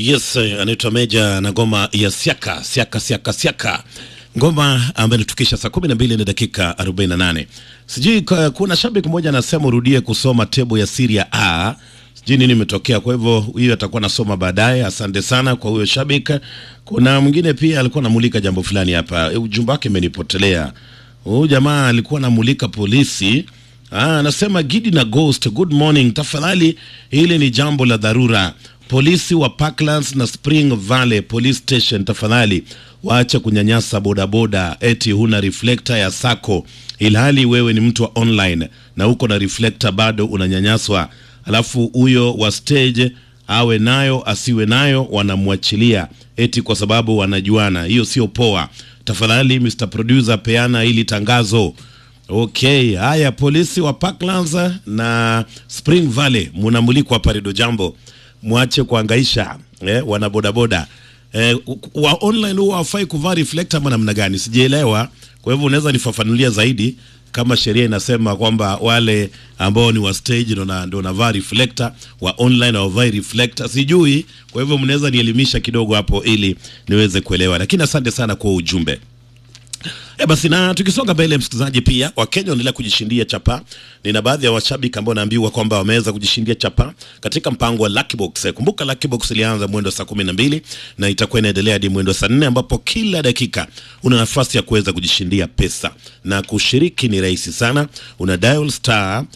Yes, eh, anaitwa Meja na ngoma ya siaka siaka siaka siaka, ngoma ambayo inatukisha saa kumi na mbili na dakika 48. Sijui ka- kuna shabiki mmoja anasema urudie kusoma tebo ya Syria A, sijui nini imetokea. Kwa hivyo huyo atakuwa nasoma baadaye. Asante sana kwa huyo shabiki. Kuna mwingine pia alikuwa anamulika jambo fulani hapa, Eh, ujumbe wake imenipotelea. Huyu jamaa alikuwa anamulika polisi Ah, anasema Gidi na Ghost, good morning. Tafadhali, hili ni jambo la dharura. Polisi wa Parklands na Spring Valley Police Station, tafadhali waache kunyanyasa bodaboda eti huna reflector ya sako, ilhali wewe ni mtu wa online na uko na reflector bado unanyanyaswa, alafu huyo wa stage awe nayo asiwe nayo wanamwachilia eti kwa sababu wanajuana. Hiyo sio poa. Tafadhali Mr Producer, peana hili tangazo. Okay, haya, polisi wa Parklands na Spring Valley munamulikwa hapa Redio Jambo, mwache kuangaisha eh, wana bodaboda eh, wa online huwa hawafai kuvaa reflector ama namna gani? Sijaelewa. Kwa hivyo unaweza nifafanulia zaidi kama sheria inasema kwamba wale ambao ni wa stage ndo na- ndo navaa reflector, wa online hawavai reflector, sijui. Kwa hivyo mnaweza nielimisha kidogo hapo ili niweze kuelewa, lakini asante sana kwa ujumbe. E basi na tukisonga mbele, msikilizaji, pia Wakenya wanaendelea kujishindia chapa. Nina baadhi ya washabiki ambao naambiwa kwamba wameweza kujishindia chapa katika mpango wa Lucky Box. Kumbuka Lucky Box ilianza mwendo saa kumi na mbili na itakuwa inaendelea hadi mwendo saa nne ambapo kila dakika una nafasi ya kuweza kujishindia pesa, na kushiriki ni rahisi sana. Una dial star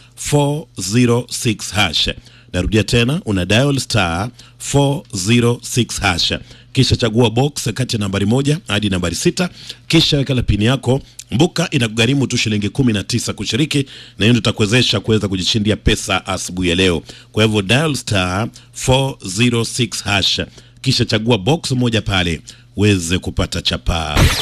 406 hash Narudia tena, una dial star 406 hash, kisha chagua box kati ya nambari moja hadi nambari sita, kisha weka la pini yako. Mbuka inakugharimu tu shilingi kumi na tisa kushiriki, na hiyo ndio itakuwezesha kuweza kujishindia pesa asubuhi ya leo. Kwa hivyo dial star 406 hash, kisha chagua box moja pale uweze kupata chapaa.